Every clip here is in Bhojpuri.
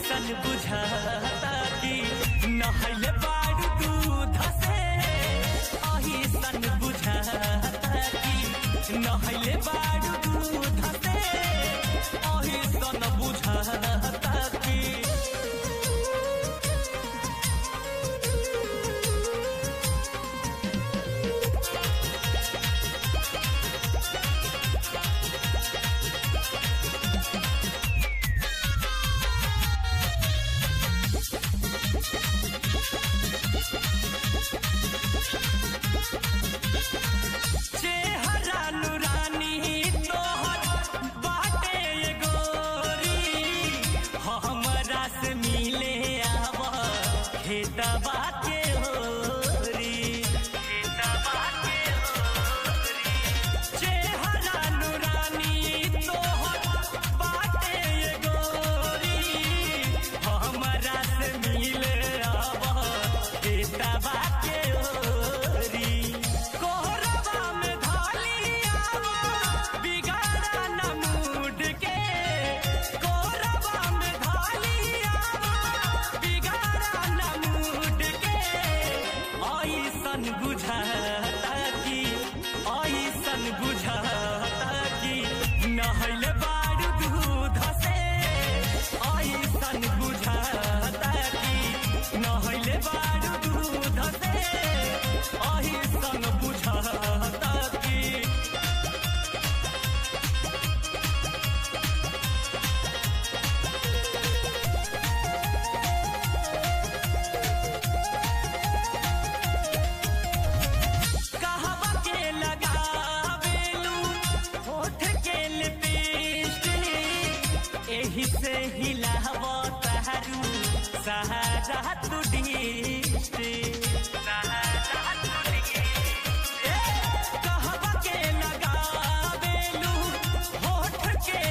ऐसन बुझाता कि नहले बारू दूध से ऐसन बुझाता कि नहले बारू दूध से ऐसन बुझाता कि चेहरा नुरानी तोहर बाटे ये गोरी हमरा से मिले आव खेतबा के होरी खेतबा के होरी चेहरा नुरानी तोहर बाटे ये गोरी हमरा से मिले आव खेतबा के होरी कोहरबा में धाली आवा बिगाड़ा न मूड के कोहरबा में धाली आवा बिगाड़ा न मूड के ऐसन बुझाता कि ऐसन बुझाता कि नहल बारू दूध से ऐसन बुझाता कि नहल बारू दूध से ऐसन बुझाता कि कहवा के लगावेलू होठ के लिपस्टिक एही से हिलाव तारू सहारा तू डिस्ट्रिक्ट सहारा तू डिस्ट्रिक्ट कहवा के लगावेलू होठ के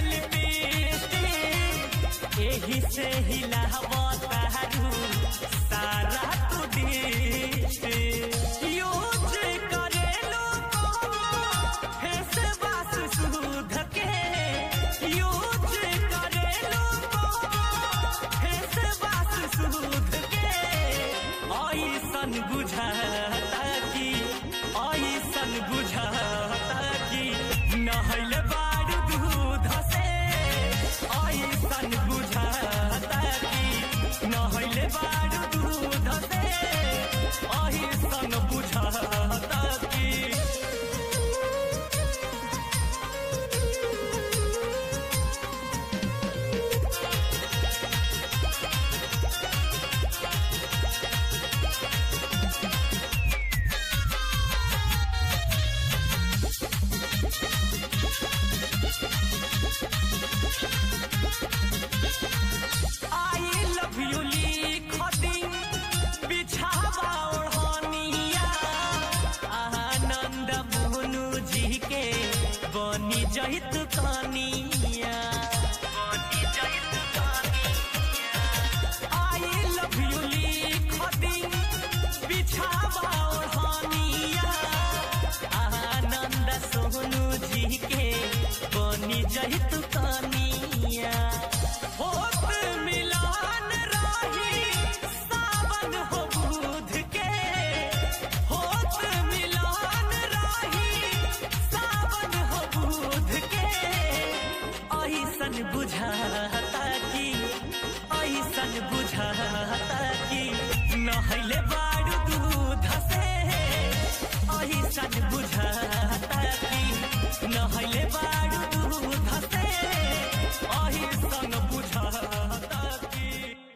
लिपस्टिक एही से हिलाव तारू सारा तू डिस्ट्रिक्ट यूज करेलू फेस वाश सुध के यूज करेलू फेस वाश सुध के ऐसन बुझाता कि ऐसन बुझाता कि नहल बारू दूध से ऐसन बुझाता कि नहल बारू दूध से ऐसन बुझाता कि आई लव यू लिख दी बिछावा ओढ़निया आनंद मोनू जी के बनी जहित कनिया बनी जहित कनिया आई लव यू लिख दी बिछावा ओढ़निया आनंद सोनू जी के बनी जहित कनिया